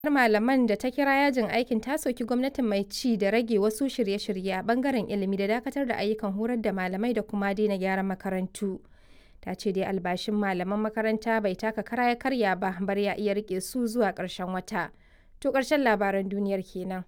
malaman da ta kira yajin aikin ta soki gwamnatin mai ci da rage wasu shirye-shirye a bangaren ilimi da dakatar da ayyukan horar da malamai da kuma daina gyaran makarantu. Ta ce dai albashin malaman makaranta bai taka kara ya karya ba bar ya iya rike su zuwa ƙarshen wata. To ƙarshen labaran duniyar kenan.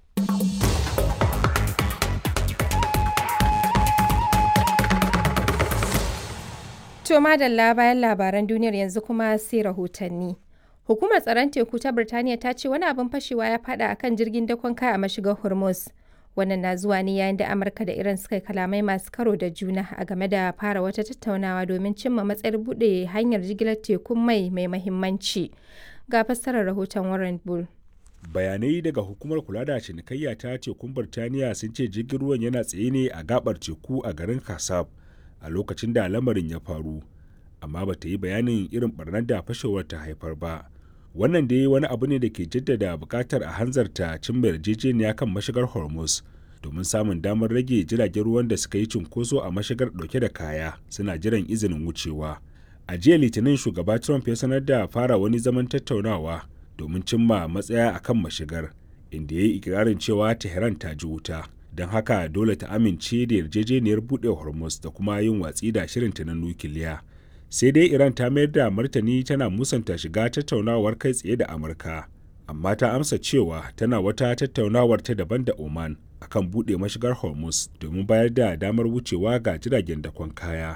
To madalla bayan labaran duniyar yanzu kuma sai rahotanni. Hukumar tsaron teku ta Birtaniya ta ce wani abin fashewa ya fada a kan jirgin dakon kaya a mashigar Hormuz. Wannan na zuwa ne yayin da Amurka da Iran suka yi kalamai masu karo da juna a game da fara wata tattaunawa domin cimma matsayar buɗe hanyar jigilar tekun mai mai mahimmanci. Ga fassarar rahoton Warren Bull. Bayanai daga hukumar kula da cinikayya ta tekun Birtaniya sun ce jirgin ruwan yana tsaye ne a gabar teku a garin Kasab a lokacin da lamarin ya faru. Amma ba ta yi bayanin irin barnar da fashewar ta haifar ba. wannan dai wani abu ne da ke jaddada bukatar a hanzarta cimma yarjejeniya kan mashigar hormuz domin samun damar rage jiragen ruwan da suka yi cunkoso a mashigar dauke da kaya suna jiran izinin wucewa a jiya litinin shugaba trump ya sanar da fara wani zaman tattaunawa domin cimma matsaya akan mashigar inda ya yi ikirarin cewa tehran ta ji wuta don haka dole ta amince da yarjejeniyar buɗe hormuz da kuma yin watsi da shirinta na nukiliya sai dai iran ta mayar da martani tana musanta shiga tattaunawar kai tsaye da amurka amma ta amsa cewa tana wata tattaunawar ta daban da oman akan buɗe mashigar hormuz domin bayar da damar wucewa ga jiragen dakon kaya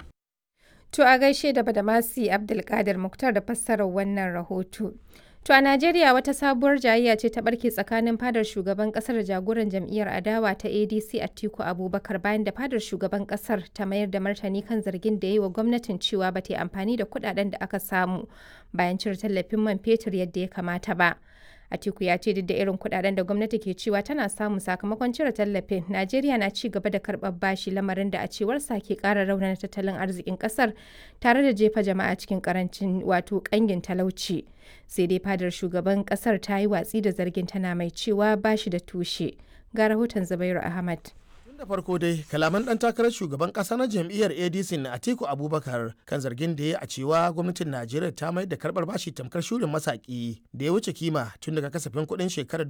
To a gaishe da Badamasi Abdulkadir Muktar da fassarar wannan rahoto. To a Najeriya wata sabuwar jayayya ce ta barke tsakanin fadar shugaban kasar da jagoran jam'iyyar adawa ta ADC Atiku Abubakar bayan da fadar shugaban kasar ta mayar da martani kan zargin da yi wa gwamnatin cewa ba ta yi amfani da kudaden da aka samu bayan cire tallafin man fetur yadda ya kamata ba. Atiku ya ce duk da irin kudaden da gwamnati ke cewa tana samu sakamakon cire tallafin, Najeriya na ci gaba da karɓar bashi lamarin da a cewarsa ke ƙara raunana tattalin arzikin ƙasar tare da jefa jama'a cikin ƙarancin wato ƙangin talauci. Sai dai fadar shugaban ƙasar ta yi watsi da zargin tana mai cewa bashi da tushe. Ga rahoton Zubairu Ahmad. da farko dai kalaman dan takarar shugaban kasa na jam'iyyar adc na atiku abubakar kan zargin da ya a cewa gwamnatin najeriya ta mai da karbar bashi tamkar shurin masaki da ya wuce kima tun daga kasafin kuɗin shekarar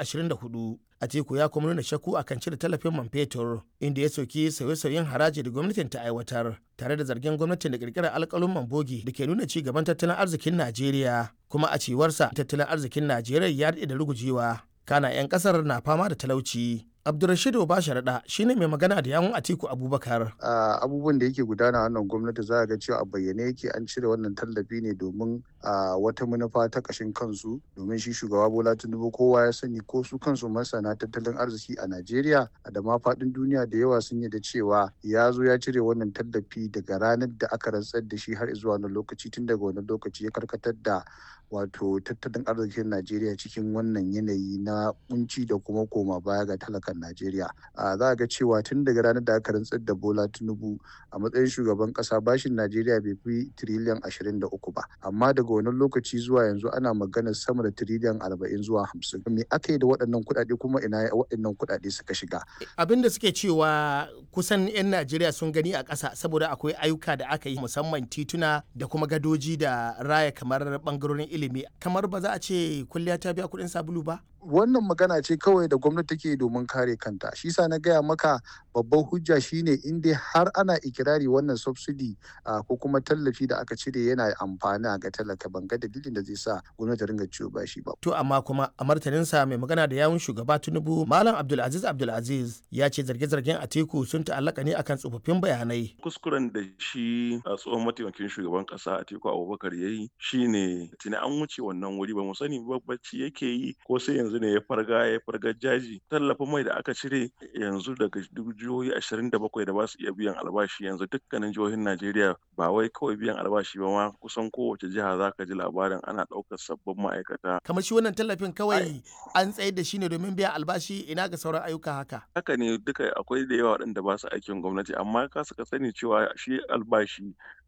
2024 atiku ya kuma nuna shakku akan cire tallafin man fetur inda ya soki sauye-sauyen haraji da gwamnatin ta aiwatar tare da zargin gwamnatin da kirkirar alkalin mambogi da ke nuna ci gaban tattalin arzikin najeriya kuma a cewarsa tattalin arzikin najeriya ya daɗe da rugujewa kana 'yan kasar na fama da talauci Abdulrashid Obasharaɗa shine mai magana da yawun Atiku Abubakar. Abubuwan da yake gudana wannan gwamnati za a ga cewa a bayyane yake an cire wannan tallafi ne domin wata manufa ta ƙashin kansu domin shi shugaba Bola Tinubu kowa ya sani ko su kansu masana tattalin arziki a Najeriya da ma faɗin duniya da yawa sun yi da cewa ya zo ya cire wannan tallafi daga ranar da aka rantsar da shi har zuwa wani lokaci tun daga wani lokaci ya karkatar da wato tattalin arzikin Najeriya cikin wannan yanayi na kunci da kuma koma baya ga talakan Najeriya. Za a ga cewa tun daga ranar da aka rantsar da Bola Tinubu a matsayin shugaban kasa bashin Najeriya bai fi tiriliyan ashirin da uku ba. Amma daga wani lokaci zuwa yanzu ana magana sama da tiriliyan arba'in zuwa hamsin. Me aka yi da waɗannan kuɗaɗe kuma ina waɗannan kuɗaɗe suka shiga? Abin da suke cewa kusan 'yan Najeriya sun gani a ƙasa saboda akwai ayyuka da aka yi musamman tituna da kuma gadoji da raya kamar ɓangarorin ilimi kamar ba za a ce kulliya ta biya kuɗin sabulu ba? wannan magana ce kawai da gwamnati take domin kare kanta shi sa na gaya maka babban hujja shine in dai har ana ikirari wannan subsidy ko kuma tallafi da aka cire yana amfani ga talaka ban ga dalilin da zai sa gwamnati ringa ciwo bashi ba to amma kuma a martaninsa mai magana da yawun shugaba tinubu malam abdulaziz abdulaziz ya ce zarge-zargen atiku sun ta'allaka ne akan tsofaffin bayanai kuskuren da shi a tsohon mataimakin shugaban kasa atiku abubakar ya yi shine tuni an wuce wannan wuri ba mu sani bacci yake yi ko sai yanzu ne ya farga ya farga jaji tallafin mai da aka cire yanzu daga jihohi ashirin da bakwai da ba su iya biyan albashi yanzu dukkanin jihohin najeriya ba wai kawai biyan albashi ba ma kusan kowace jiha za ka ji labarin ana ɗaukar sabbin ma'aikata kamar shi wannan tallafin kawai an tsayar da shi ne domin biyan albashi ina ga sauran ayyuka haka haka ne duka akwai da yawa waɗanda ba su aikin gwamnati amma ka suka sani cewa shi albashi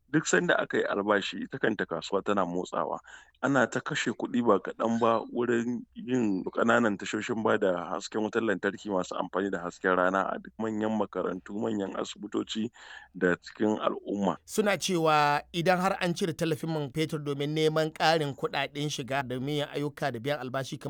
duk sanda aka yi albashi ita kanta kasuwa tana motsawa ana ta kashe kuɗi ba kaɗan ba wurin yin ƙananan tashoshin ba da hasken wutar lantarki masu amfani da hasken rana a duk manyan makarantu manyan asibitoci da cikin al'umma suna cewa idan har an cire tallafin man fetur domin neman ƙarin kuɗaɗen shiga da miyan ayyuka da biyan albashi